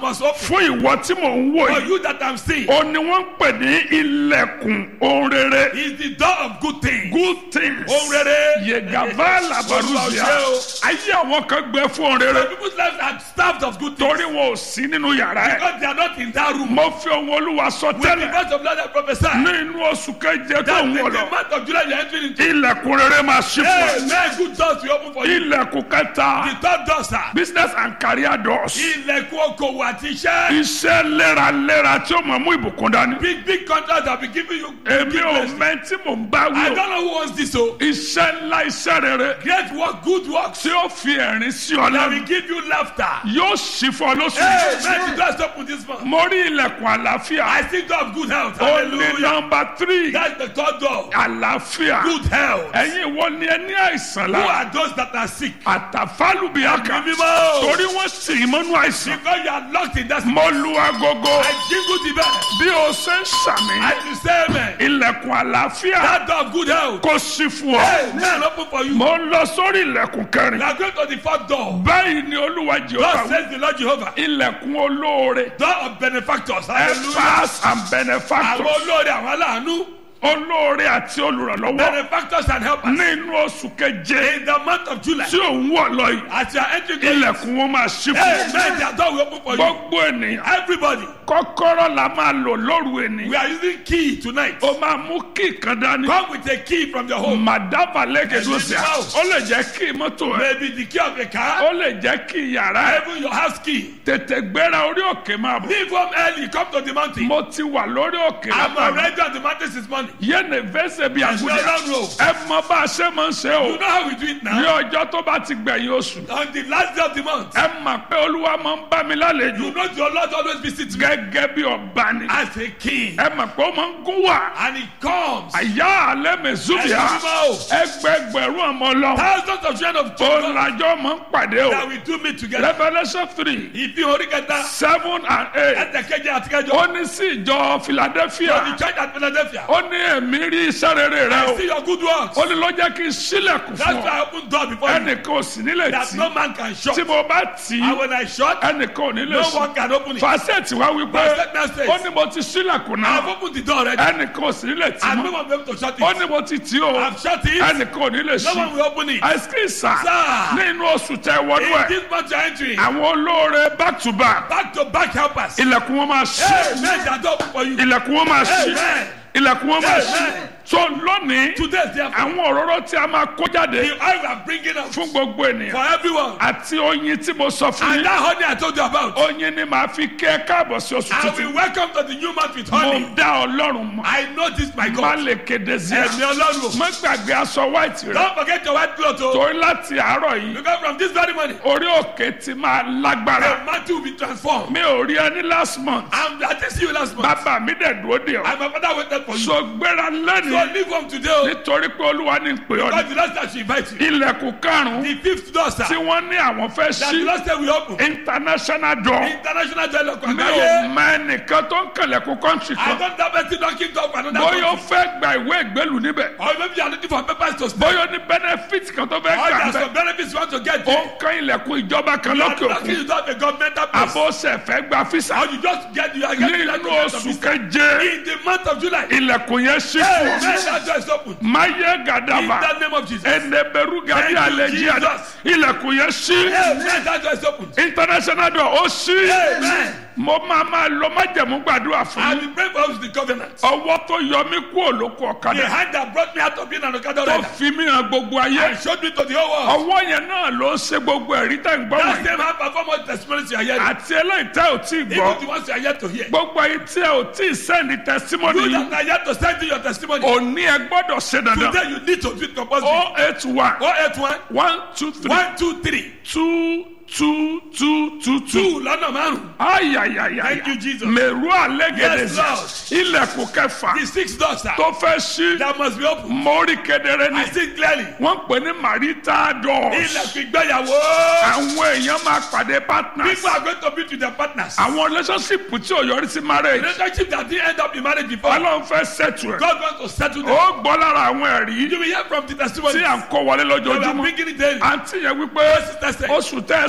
must open. fún ìwọ tí mò ń wò For yìí you that I'm seeing ó ní wọ́n ń pè ní ilẹ̀kùn ohun rere is the door of good things. good things Ohun rere. yegava labaruzia Olúwa o ṣé ayé àwọn kan gbẹ fún ohun Some rere people's lives are starved of good things. torí wọn ò sí nínú yàrá ẹ Because they are not in that room. mo fi ohun olúwa sọ With the tẹ́lẹ̀ voice of Lord I prophesy. ní inú oṣù keje tó That ń in wọ̀ the lọ month of July you are entering into. ilẹ̀kùn rere máa ṣí fún ẹ Amen. Good doors will open for you. ilẹ̀kùn kẹta The third door, sir. business and career doors Ilẹ̀kùn okòwò àti iṣẹ́. iṣẹ́ léraléra tí ó mọ̀ mú ìbùkún dání Big big contracts have been giving you. èmi big ò blessings. mẹ́ tí mò ń bá I wí o don't know who wants this o. iṣẹ́ ńlá iṣẹ́ rere Great work, good works. tí ó fi ẹ̀rín sí ọ That will lẹ́nu give you laughter. yóò ṣí fún ọ lóṣù Hey, yìí. man, the doors open this month. mo rí ilẹ̀kùn àlàáfíà I still door of good health. ó ní Hallelujah. nọmba tírì That's the third door. àlàáfíà Good health. ẹ̀yin wo ni ẹ ní àìsàn Who lára are those that are sick? àtàfálùbíàkà Ẹ̀mí mímọ́. torí wọ́n sì í mọ́nú àìsàn Because you are locked in that sick. mo lu agogo I jingle the bell. bí o ṣe ń sàmì I will say amen. ilẹ̀kùn àlàáfíà That door of good health. kò sí fún ọ Hey, man, open for you. mo ń lọ sórí ilẹ̀kùn kẹrin Now go to the fourth door. báyìí ni olúwa God jehova wí. says the Lord Jehovah. ilẹ̀kùn olóore Door of benefactors. Hallelujah. helpers and Àwọn benefactors olóore àwọn aláàánú. olóore àti olùrànlọ́wọ́ Benefactors and helpers. nínú oṣù keje In the month of July. tí òun wọ̀ lọ yìí As you are entering the ilẹ̀kùn wọn máa ṣí Hey, fún man, their door will open for you. gbogbo ènìyàn Everybody. kọ́kọ́rọ́ la máa lò lóru We ènìyàn are using key tonight. ó máa mú kí kan dání Come with a key from your home. màdàbà lẹ́kẹ̀dọ́ sí a Yes, ó lè jẹ́ kí mọ́tò ẹ̀ Maybe the key of a car. ó lè jẹ́ kí yàrá ẹ̀ Even your house key. tètè gbéra orí òkè máa bọ̀ Leave home early. Come to the mountain. mo ti wà lórí òkè I'm lábàbà already on the mountain this morning. yéèni fẹsẹ̀ bí Yes, àgùdà no, no, no. ẹ mọ bá a ṣe máa ń ṣe o You know how we do it ní now? ọjọ́ tó bá ti gbẹ̀yìn oṣù On the last day of the month. ẹ mà pé olúwa máa ń bá mi lálejò You know your Lord always visits me gẹ́gẹ́ bí ọba ni as a king. ẹ mà pé ó máa ń gún wà And he comes. àyà alẹ́ mẹ́sùbíà Ẹ̀sìn mímọ́ o. ẹgbẹgbẹ̀rún ọmọ ọlọ́run Thousands of children of ó children làjọ máa ń pàdé o that we do meet together. revolution three Ìfihàn orí kẹta. seven and eight Ẹ̀tẹ̀kẹ́jẹ àti kẹjọ. ó ní sí ìjọ philadelphia For the church at Philadelphia. ó ní èmi rí iṣẹ́ rere rẹ I o see your good works. ó ní ló jẹ́ kí n sílẹ̀kùn That's fún why ọ I open door before you. ẹnìkan ò sì nílẹ̀ That tí no man can shut. tí mo bá tì í And when I shut, ẹnìkan ò ní lè no sùn one can open it. fàṣẹtì wá wípé Verset now says, ó ní mo ti sílẹ̀kùn I've náà opened the door already. ẹnìkan ò sì ní lè tì And no mọ́ one will be able to shut ó it. ní mo ti tì í o I've shut it. ẹnìkan ò ní lè No ṣí one will open it. àìsíkì sà Sir. ní inú oṣù tẹ wọnú In ẹ this month you're entering, àwọn olóore back to back back to back helpers. ilẹ̀kùn wọn máa ṣí Amen. That door open for you. ilẹ̀kùn wọn máa ṣí Amen. ilẹ̀kùn wọn máa ṣí Amen. so lónìí Today, therefore, àwọn òróró tí a máa kó jáde the oil we are bringing out fún gbogbo ènìyàn for everyone. àti oyin tí mo sọ fún And yín that honey I told you about. oyin ni màá fi kí ẹ káàbọ̀ sí oṣù I tuntun will welcome to the new month with mo honey. dá ọlọ́run mọ́ I know this, my má God. lè kéde sí ẹ Ẹ̀mí Ọlọ́run. má gbàgbé aṣọ white rẹ Don't forget your white cloth. oh. torí láti àárọ̀ yìí Because from this very morning, orí òkè ti máa lágbára the mantle will be transformed. mi ò rí ẹni last month I'm I just see you last month. bàbá mi dẹ̀ dúró dè ọ́ And my father waited for you. so gbéra So lẹ́nu leave home today. oh. nítorí pé olúwa ní pè ọ́ Because ní the last time she invite you. ilẹ̀kùn karùn-ún The fifth door, sir. tí wọ́n ní àwọn fẹ́ That the ṣí last time we open. international door International dialogue. mi ò Àgbáyé. mọ ẹnìkan tó ń kẹlẹ̀kùn country I kan don't have anything knocking door for another bóyá ó country. fẹ́ gba ìwé ìgbélú níbẹ̀ Or maybe you are looking for papers to stay. bóyá ó ní benefit kan tó fẹ́ Or gbà there are bẹ́ẹ̀ some benefits you want to get. ó there. ń kan ilẹ̀kùn ìjọba kan You are lókè lucky òkun you don't have a governmental place. àbóṣe fẹ́ gba fisa Or you just get you are getting that nínú governmental oṣù visa. keje In the month of July. ilẹ̀kùn yẹn ṣí Hey, fún man, that door is open. máyé In gàdàbà the name of Jesus. ẹnẹbẹrú gàdí Thank you, àlejò àdá Jesus. ilẹ̀kùn yẹn ṣí Hey, man, that door is open. international door ó ṣí Amen. mo máa máa lọ májẹ̀mú gbàdúrà fún I yín will pray for us the covenant. ọwọ́ tó yọ mí kú òlóko The ọ̀kadà hand that brought me out of being an Okada tó rider fi mí hàn gbogbo ayé and showed me to the whole world. ọwọ́ yẹn náà ló ń ṣe gbogbo ẹ̀rí tẹ̀ ń gbọ́ That wọ̀nyí same hand perform all the testimonies you are hearing. àti eléyìí tẹ́ ò tí ì gbọ́ Even the ones you are yet to hear. gbogbo ayé tí ẹ ò tí ì sẹ́ni testimony You yìí that are yet to send in your testimony. òní ẹ gbọ́dọ̀ ṣe dandan Today you need to do it compulsory. oh eight one 081 one two three 123 two two two two two. 2 lọ́nà márùn-ún. ayayaya Thank you, Jesus. mẹ̀rú àlẹ́gẹ̀dẹ̀ Yes, Lord. ilẹ̀kùn kẹfà The six doors sir, tó fẹ́ ṣí that must be open. mórí kedere ni I see clearly. wọ́n pè ní marital doors Ilẹ̀kùn ìgbéyàwó. àwọn èèyàn máa pàdé partners People are going to be with their partners. àwọn relationship tí ò yọrí sí marriage Relationship that didn't end up in marriage before. ọlọ́run fẹ́ settle ẹ̀ God wants to settle them. ó gbọ́ lára àwọn ẹ̀rí You will hear from the testimony. tí à ń kó wọlé They are lójoojúmọ́ bringing it daily. àǹtí yẹn wípé sister said. oṣù tẹ́ ẹ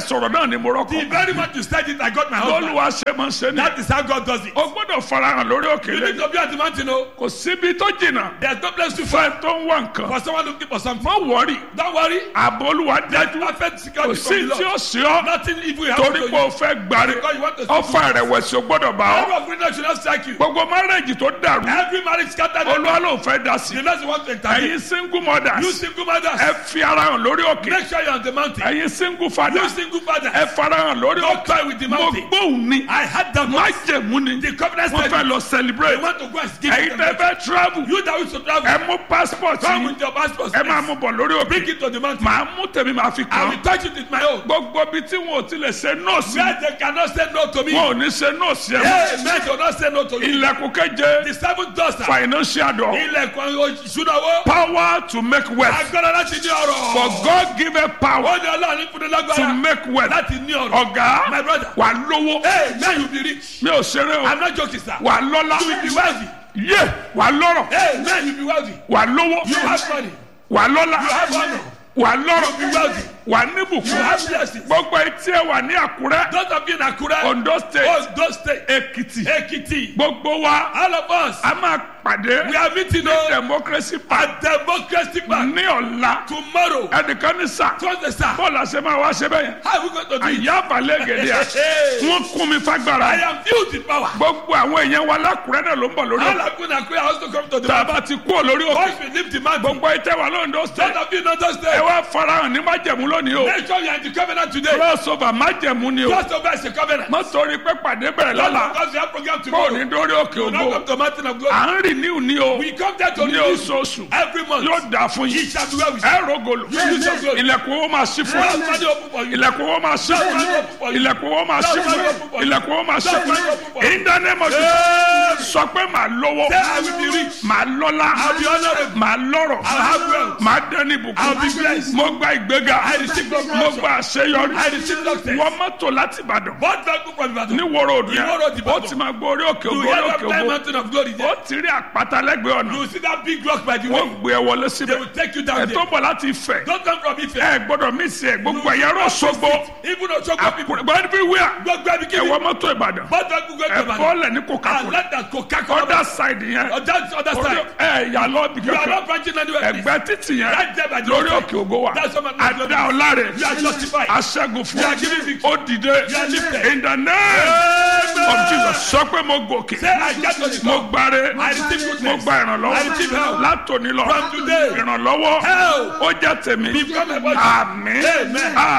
sọ̀rọ̀ náà ni mo The rọ́kọ̀ very much you said it, I got my husband. lọ́lùwà ṣe máa ń ṣe ni That is how God does it. o gbọ́dọ̀ farahàn lórí òkè You need lẹ́yìn to be at the mountain, oh. kò síbi tó jìnnà There's no place to find fẹ́ tó ń wá nǹkan for someone looking for something. má wọrí Don't worry. ààbò olúwa There's dájú perfect kò security sí from the tí ó Lord. sí ọ Nothing evil happens torí to pé o you. fẹ́ gbari Because you want to ọfà ìrẹ̀wẹ̀sì o gbọ́dọ̀ bá ọ Every of goodness should not strike you. gbogbo márẹ́jì tó dàrú Every marriage scattered. olúwa ló ń fẹ́ dá sí The Lord want to intervene. ẹ̀yin single You mothers single mothers. ẹ fi ara hàn lórí òkè Make sure you're on the mountain. ẹ̀yin single You fathers single fathers. ẹ farahàn lórí Don't òkè toy with the mo mountain. gbóhùn ni I had that má voice. jẹ̀mú ni The covenant wọ́n said fẹ́ lọ they celebrate want to go and give ẹ̀yin it tẹ́ fẹ́ travel You that wish to travel. ẹ mú passport Come yìí with your passport. ẹ máa mú bọ̀ lórí òkè Bring it to the mountain. màá mú tèmi màá fi I kàn will touch it with my own. gbogbo ibi tí wọn ò tilẹ̀ ṣe nọ́ọ̀sì Where they cannot say no to me. wọn ò ní ṣe nọ́ọ̀sì ẹ̀ mọ́ Hey, men do not say no to you. ilẹ̀kùn keje The seventh door, sir. financial door Ilẹ̀kùn ìṣúná owó. power to make wealth Agbára láti ní ọrọ̀. for God given power Ó ní ọlọ́run fún ní to lágbára make wealth láti ní ọrọ̀. ọ̀gá My brother. wà lówó Hey, man you be rich. mi ò ṣeré o I'm not joking, sir. wà lọ́lá You will be wealthy. yé wà lọ́rọ̀ Hey, man you be wealthy. wà lówó You have money. wà lọ́lá You have honor. wà lọ́rọ̀ You be wealthy. wà You níbùkún have blessings. gbogbo etí ẹ wà ní Àkúrẹ́ Those of you in Akure, Ondo state Ondo State, Èkìtì Ekiti, gbogbo wa all of us, a máa pàdé we are meeting on democracy party at Democracy Park ní ọ̀la tomorrow. ẹnìkan ní sà Thursday, sir. bọ́ọ̀lù àṣẹ máa wá ṣe bẹ́yẹn How are we going to do it? àyà àbálẹ̀ gèdè à wọ́n kún mi I fagbára am filled with power. gbogbo àwọn èèyàn wa lákùrẹ́ náà ló ń bọ̀ lórí All ọ̀la of you in Akure are also come to the tá a mountain. bá ti kú olórí òkè Once we leave the mountain, gbogbo ìtẹ́ wa lóńdó those state of you in Ondo ẹ State, wá farahàn ní májẹ̀mú lónìí o make sure you are in the covenant today. crossover májẹ̀mú ni o Just over is a covenant. má torí pé pàdé bẹ̀rẹ̀ Not lọ́la because we have program kó o tomorrow. ní dórí òkè We will not ògo come to mountain of glory. à ń rìn ní òní o We come there to ní renew oṣooṣù every month. yóò dà fún He yín shall be well with you. ẹ rògòlò Amen. ilẹ̀kùn owó máa ṣí fún Lord, yín Father, open for you. ilẹ̀kùn owó máa ṣí fún yín ilẹ̀kùn owó máa ṣí fún yín ilẹ̀kùn owó máa ṣí fún yín in the name of Jesus sọ pé màá lówó Say, I will be rich. màá lọ́lá I'll be honorable. màá lọ́rọ̀ I'll have wealth. màá dẹ́ni I'll be ìbùkún blessed. mo gba ìgbéga I receive promotion. mo gba àṣeyọrí I receive success. wọ́n mọ́tò láti Ìbàdàn What vehicle from Ibadan? ní wọ́rọ̀ òdù Ìwó road yẹn Ìbàdàn. ó ti máa gbọ́ orí òkè You ògo hear orí that òkè time ògo mountain of glory ó there? ti rí àpáta lẹ́gbẹ̀ẹ́ ọ̀nà You see that big rock by the wọ́n way? gbé ẹ wọlé They síbẹ̀ will take you ẹ down tó there. bọ̀ láti Ifẹ̀ Don't come from Ife. ẹ gbọ́dọ̀ mí sí ẹ gbogbo ẹ̀yà rọ̀ Òṣogbo Even Osogbo people. àkùrẹ́ everywhere Gbogbo ẹbí ẹ kí wọ ni? mọ́tò Ìbàdàn What vehicle go to ẹ Ibadan? bọ́ọ̀lẹ̀ ní And Coca-Cola let that Coca-Cola. other side yẹn On that other orí- side. ẹ yà lọ bí You are kankan not branching anywhere. please. ẹgbẹ́ títì yẹn Right there by the lórí roadside. òkè ògo wa That's what my- àdá ọ̀làrẹ̀ You are justified. aṣẹ́gun fún You are giving victory. ó dìde You are lifted. in the name of Jesus sọ pé mo gòkè Say, I get to the mo top. gbáre I receive goodness. mo gba I ìrànlọ́wọ́ receive help. látòní lọ From today. ìrànlọ́wọ́ Help. ó jẹ́ tèmi Become a body. àmín Amen. Ah,